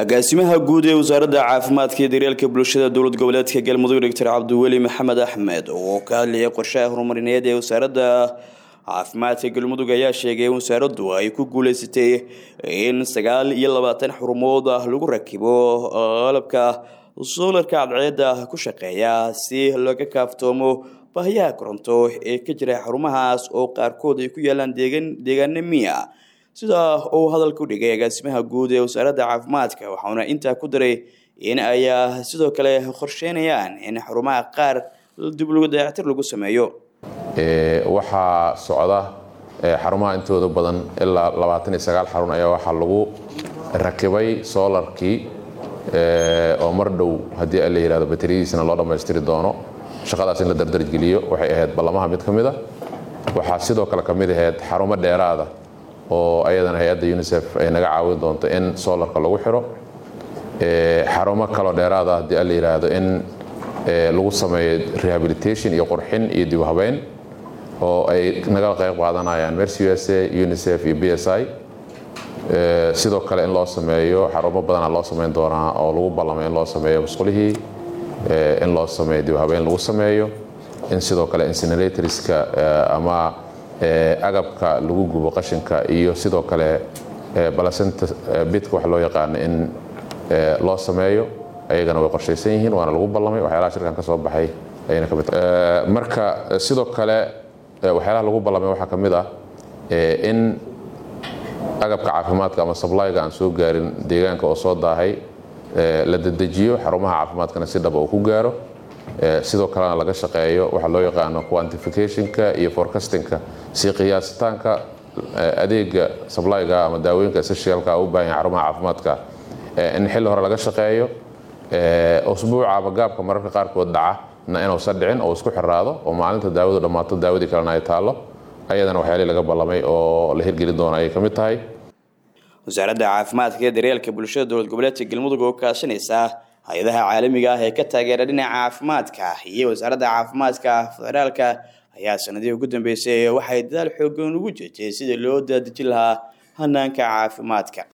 agaasimaha guud ee wasaaradda caafimaadka iyo daryeelka bulshada dowlad goboleedka galmudug doctor cabdiweli maxamed axmed oo ka hadlayay qorshaha horumarineed ee wasaaradda caafimaadka galmudug ayaa sheegay in wasaaraddu ay ku guuleysatay in sagaal iyo labaatan xurumood ah lagu rakibo qalabka soolarka cadceedda ku shaqeeya si looga kaaftoomo baahiyaha koronto ee ka jira xarumahaas oo qaarkood ay ku yaalaan deegaana miya sidaa uu hadalka u dhigay agaasimaha guud ee wasaaradda caafimaadka waxauna intaa ku daray in ay sidoo kale qorsheynayaan in xarumaha qaar dib dayactir lagu sameeyo waxaa socda xarumaha intooda badan ilaa labaatan iyo sagaal xarun ayaa waxaa lagu rakibay soolarkii oo mar dhow haddii la yihahdo bateriyadiisana loo dhammaystiri doono shaqadaas in la dardargeliyo waxay ahayd ballamaha mid ka mida waxaa sidoo kale ka mid ahayd xarumo dheeraada oo ayadana hay-adda unisef ay naga caawin doonto in soolarka lagu xiro xarumo kaloo dheeraada haddii la yidhaahdo in lagu sameeyo rehabilitation iyo qurxin iyo dib habeyn oo ay naga qayb qaadanayaan mercy u s a unisef iyo b s i sidoo kale in loo sameeyo xarumo badana loo samayn doonaa oo lagu ballamay in loo sameeyo musqulihii in loo sameeyo dib habeyn lagu sameeyo in sidoo kale incineratorska ama agabka lagu gubo qashinka iyo sidoo kale balasenta bidka wax loo yaqaano in loo sameeyo ayagana way qorshaysan yihiin waana lagu ballamay waxyaalaha shirkan ka soo baxay ayayna ka mid tahay marka sidoo kale waxyaalaha lagu ballamay waxaa ka mid ah in agabka caafimaadka ama sablayga aan soo gaarin deegaanka oo soo daahay la dedejiyo xarumaha caafimaadkana si dhaba uu ku gaaro sidoo kalena laga shaqeeyo waxa loo yaqaano quantificationka iyo forecastingka si qiyaasitaanka adeega sablyga ama daawooyinka essentialka u baahan xarumaha caafimaadka in xilli hore laga shaqeeyo usbuuca ama gaabka mararka qaarkood dhaca na inuusan dhicin oo isku xiraado oo maalinta daawadu dhammaato daawadii kalena ay taallo ayadana waxyaalihii laga ballamay oo la hirgeli doono ayay ka mid tahay wasaaradda caafimaadka iyo daryeelka bulshada dowlad goboleedka galmudug oo kaashanaysa hay-adaha caalamiga ah ee ka taageera dhinaca caafimaadka iyo wasaaradda caafimaadka federaalka ayaa sanadihii ugu dambeysay waxay dadaal xoogan ugu jirtay sidii loo daadejin lahaa hanaanka caafimaadka